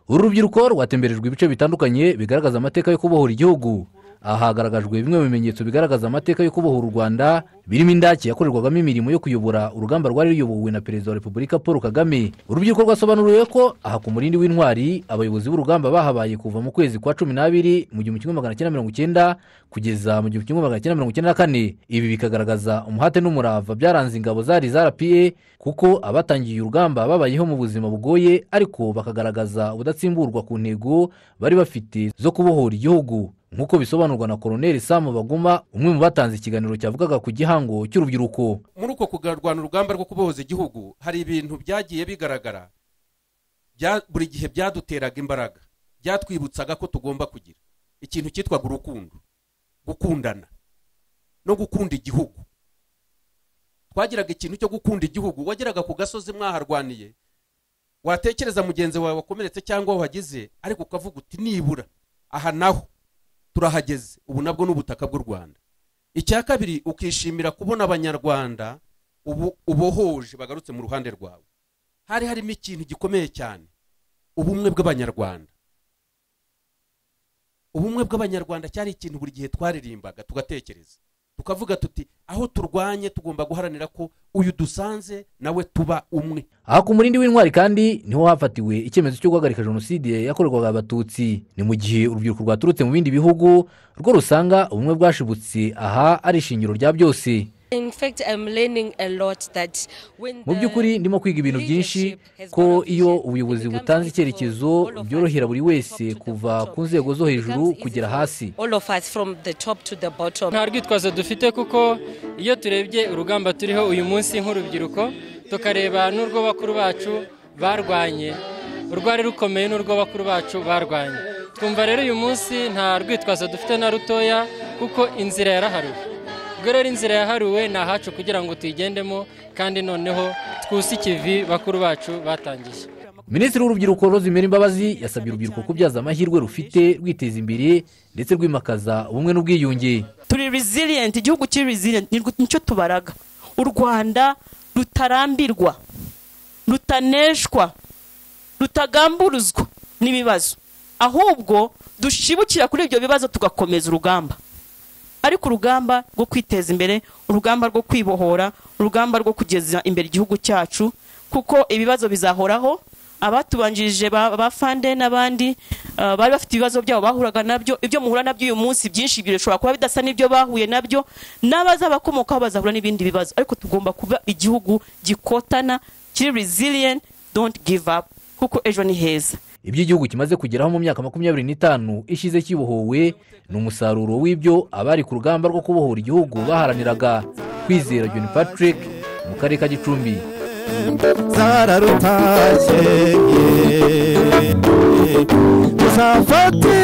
uru rubyiruko rwatemberejwe ibice bitandukanye bigaragaza amateka yo kubohora igihugu aha hagaragajwe bimwe mu bimenyetso bigaragaza amateka yo kubohora u rwanda birimo indake yakorerwagamo imirimo yo kuyobora urugamba rwari ruyobowe na perezida wa repubulika paul kagame urubyiruko rwasobanuriwe ko aha ku murindi w'intwari abayobozi b'urugamba bahabaye kuva mu kwezi kwa cumi n'abiri mu gihumbi kimwe magana cyenda mirongo icyenda kugeza mu gihumbi kimwe magana cyenda mirongo icyenda na kane ibi bikagaragaza umuhate n'umurava byaranze ingabo zari zarapiye kuko abatangiye urugamba babayeho mu buzima bugoye ariko bakagaragaza ubudatsimburwa ku ntego bari bafite zo kubohora igihugu nk'uko bisobanurwa na koroneri samu baguma umwe mu batanze ikiganiro cyavugaga ku gihango cy'urubyiruko muri uko kurwana urugamba rwo kubohoza igihugu hari ibintu byagiye bigaragara buri gihe byaduteraga imbaraga byatwibutsaga ko tugomba kugira ikintu cyitwaga urukundo gukundana no gukunda igihugu twagiraga ikintu cyo gukunda igihugu wageraga ku gasozi mwaharwaniye watekereza mugenzi wawe wakomeretse cyangwa wagize ariko ukavuga uti nibura aha naho turahageze ubu nabwo n'ubutaka bw'u rwanda icya kabiri ukishimira kubona abanyarwanda ubu ubohoje bagarutse mu ruhande rwawe hari harimo ikintu gikomeye cyane ubumwe bw'abanyarwanda ubumwe bw'abanyarwanda cyari ikintu buri gihe twaririmbaga tugatekereza tukavuga tuti aho turwanye tugomba guharanira ko uyu dusanze nawe tuba umwe aha ku murindi w'intwari kandi niho hafatiwe icyemezo cyo guhagarika jenoside yakorerwaga abatutsi ni mu gihe urubyiruko rwaturutse mu bindi bihugu rwo rusanga ubumwe bwashibutse aha ari ishingiro rya byose mu by'ukuri ndimo kwiga ibintu byinshi ko iyo ubuyobozi butanze icyerekezo byorohera buri wese kuva ku nzego zo hejuru kugera hasi nta rwitwazo dufite kuko iyo turebye urugamba turiho uyu munsi nk'urubyiruko tukareba n'urwo bakuru bacu barwanye urwari rukomeye n'urwo bakuru bacu barwanye twumva rero uyu munsi nta rwitwazo dufite na rutoya kuko inzira yaraharuwe ubwo rero inzira yaharuwe ni ahacu kugira ngo tuyigendemo kandi noneho twuse ikivi bakuru bacu batangiye minisitiri w'urubyiruko rozimera imbabazi yasabye urubyiruko kubyaza amahirwe rufite rwiteza imbere ndetse rwimakaza ubumwe n'ubwiyunge turi riziriyenti igihugu kiri riziriyenti nicyo tubaraga u rwanda rutarambirwa rutaneshwa rutagamburuzwa n'ibibazo ahubwo dushibukira kuri ibyo bibazo tugakomeza urugamba ariko urugamba rwo kwiteza imbere urugamba rwo kwibohora urugamba rwo kugeza imbere igihugu cyacu kuko ibibazo bizahoraho abatubanjirije ba fande n'abandi bari bafite ibibazo byabo bahuraga nabyo ibyo muhura nabyo uyu munsi byinshi bishobora kuba bidasa n'ibyo bahuye nabyo n'abazabakomokaho bazahura n'ibindi bibazo ariko tugomba kuba igihugu gikotana kiri riziriyenti donti give up kuko ejo ni heza ibyo igihugu kimaze kugeraho mu myaka makumyabiri n'itanu ishize kibohowe ni umusaruro w'ibyo abari ku rugamba rwo kubohora igihugu baharaniraga kwizera john patrick mu karere ka gicumbi zararutashye